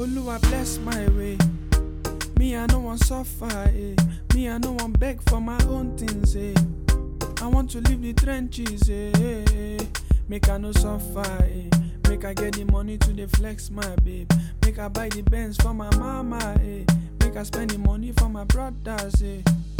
Oluwa bless my way. Me, I no want suffer, eh. Me, I no want beg for my own things, eh. I want to leave the trenches, eh. eh, eh. Make I no suffer, eh. Make I get the money to the flex, my babe. Make I buy the Benz for my mama, eh. Make I spend the money for my brothers, eh.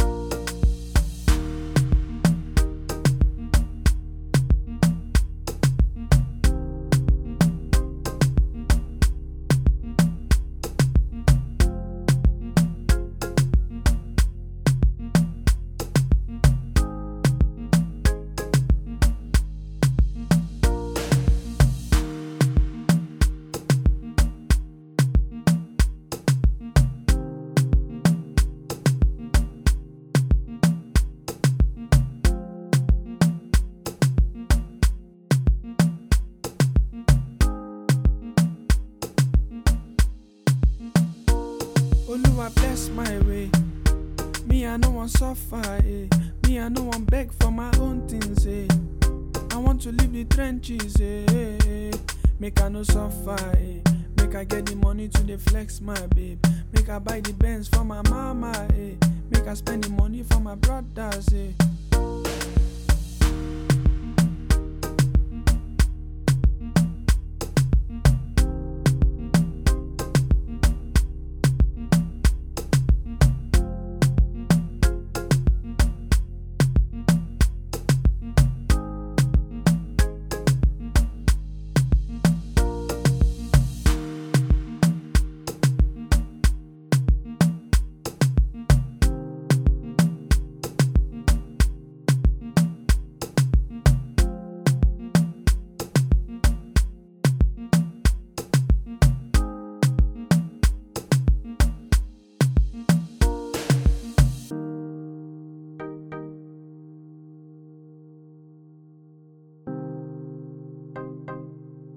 Oluwa bless my way. Me, I no want suffer, eh. Me, I no want beg for my own things, eh. I want to leave the trenches, eh. eh, eh. Make I no suffer, eh. Make I get the money to the flex, my babe. Make I buy the Benz for my mama, eh. Make I spend the money for my brothers, eh.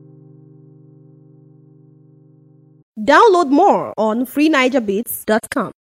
Download more on freenigerbeats.com.